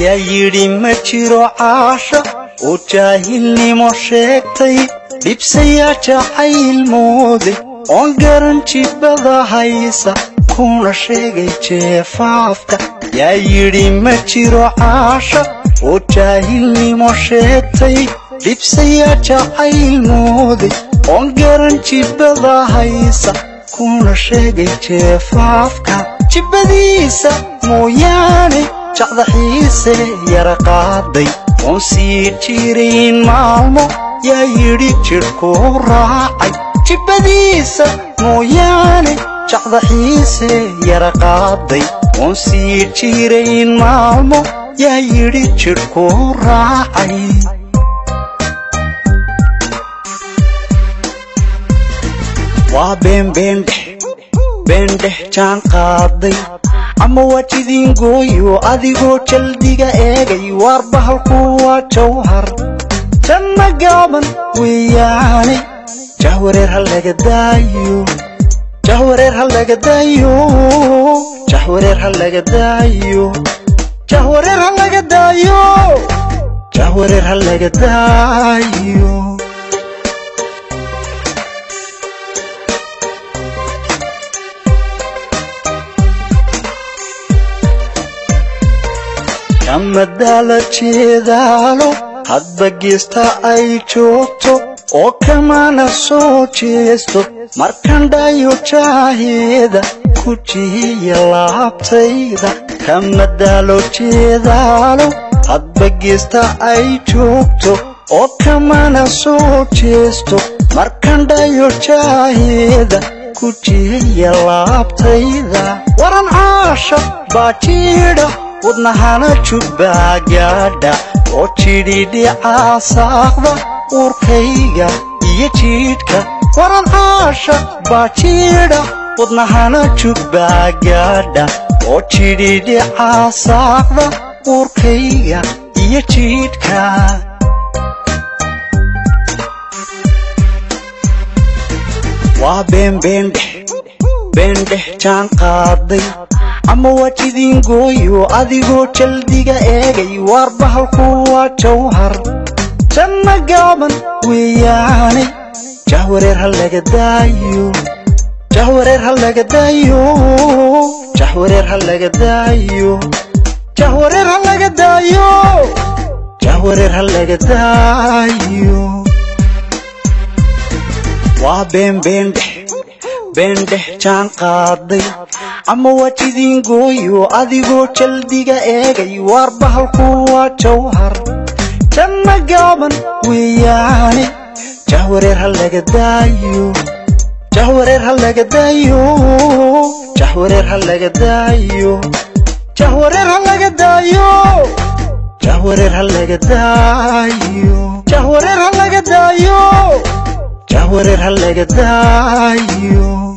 yaa yidhi ma jiro caasha oo jaahilnimo sheegtay dhibsayaa jacayl mooday oon garan jibada haysa kuna sheegay jeefaafka yaa yidhi ma jiro caasha oo jaahilnimo sheegtay dhibsayaa jacayl mooday oon garan jibada haysa kuna sheegay jeefaafka jibbadiisa mooyaane jacdaxiise yara qaaday oon sii jirayn maalmo yaa yidhi jidhkuu raacay jibbadiisa mooyaane jacdaxiise yara qaaday oon sii jirayn maalmo yaa yidhi jidhkuu raacay waa beenbeendhex beendhex jaan qaaday ama waa jidiingooyo adigoo jaldiga eegay waar bahalku waa jawhar janna gaaban weeyaane jahwareer ha laga daayo jahwareer ha laga daayo jahwareer ha laga daayo jahwareer ha laga daayo jahwareer ha laga daayo kamadaala jeedaalo hadba geesta ay joogto oo kamana soo jeesto markandhayo jaaheeda ku jihiya laabtayda kamadaalo jeedaalo hadba geesta ay joogto oo kamana soo jeesto markandhayo jaaheeda ku jihiya laabtayda waran caasha baa jiidha wadnahana jubbaa gaadha oo jidhidhicaa saaqda uurkayga iyo jiidhka waran caasha baa jiidha wadnahana jubbaa gaadha oo jidhidhicaa saaqda uurkayga iyo jiidhka waa beenbeendhex beendhex jaan qaaday ama waa jidiingooyo adigoo jaldiga eegay waar bahalku waa jawhar janna gaaban weeyaane jahwareer ha laga daayo jahwareer ha laga daayo jahwareer ha laga daayo jahwareer ha laga daayo jahwareer ha laga daayo waa beenbeendhex beendhex jaan qaaday ama waa jidiingooyo adigoo jaldiga eegay waar bahalku waa jawhar janna gaaban weeyaane jahwareer ha laga daayo jahwareer ha laga daayo jahwareer ha laga daayo jahwareer ha laga daayo jahwareer ha laga daayo jahwareer ha laga daayo jahwareer ha laga daayo